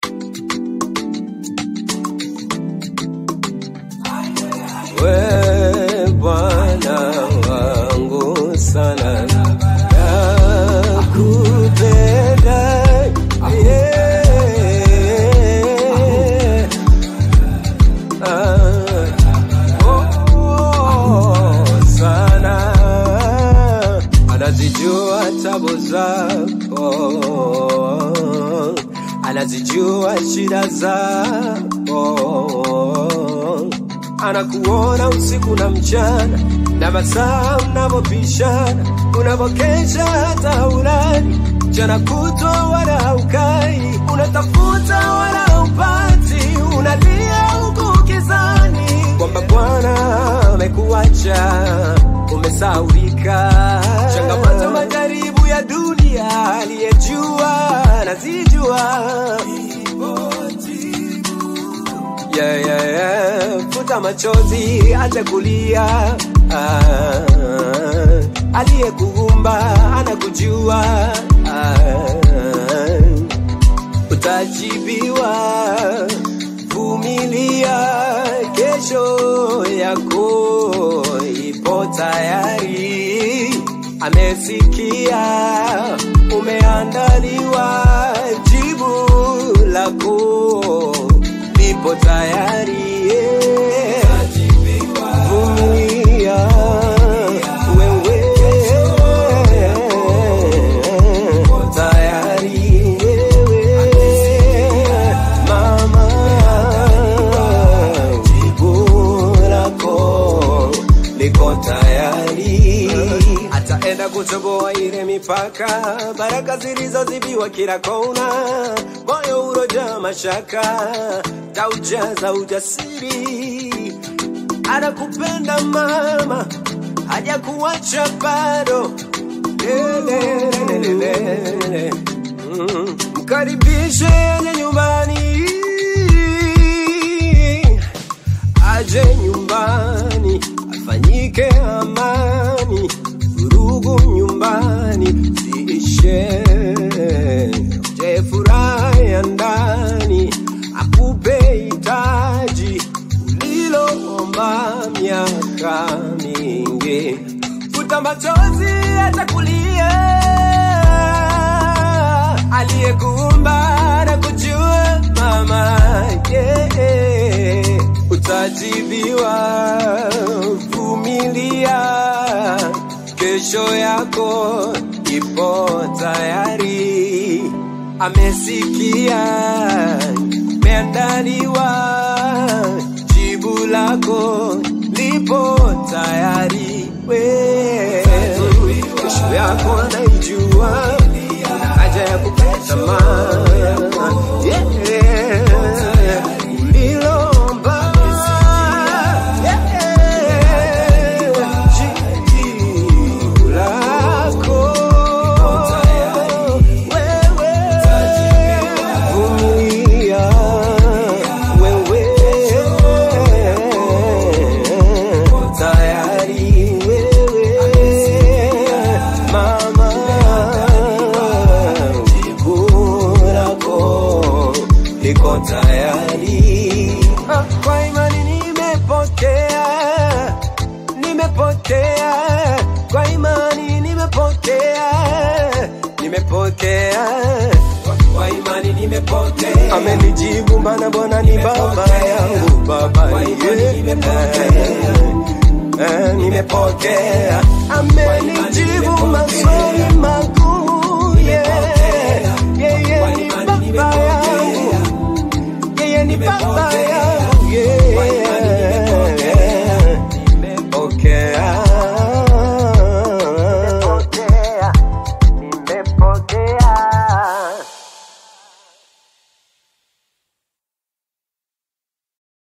We Bwana wangu sana nakupenda yeah. Ah, oh, sana anazijua tabu zako anazijua shida zako anakuona usiku na mchana na masaa mnavyopishana unavyokesha hata ulali mchana kutwa wala haukai unatafuta wala haupati unalia huku kizani kwamba bwana amekuacha umesaurika changamoto majaribu ya dunia aliyejua nazijua yeah, yeah, yeah. futa machozi acha kulia ah, aliyekuumba anakujua ah, utajibiwa vumilia kesho yako ipo tayari amesikia umeandaliwa jibu lako lipo tayari yeah. vumilia wewe tayari wewe mama jibu lako liko tayari ataenda kutoboa ile mipaka baraka zilizozibiwa kila kona moyo uroja mashaka taujaza ujasiri anakupenda mama hajakuacha bado Lelelelelele. Mm. mkaribishe ende nyumbani aje nyumbani afanyike amani vurugu nyumbani ziishe je furaha ya ndani akupe hitaji uliloomba miaka mingi futa machozi atakulia aliyekuumba na kujua mama yeah. utajibiwa vumilia kesho yako ipo tayari amesikia meandaliwa jibu lako lipo tayari we kesho yako anaijua una haja ya kukata yeah. ulilomba yeah. jibu lako wewe vumilia wewe tayari wewe mama jibu lako liko tayari Ah, kwa imani nimepokea nimepokea kwa imani nimepokea nimepokea kwa imani nimepokea amenijibu mana bwana ni baba yangu baba yeah. nimepokea amenijibu maswali magumu yeah. yeye ni baba yangu yeye ni baba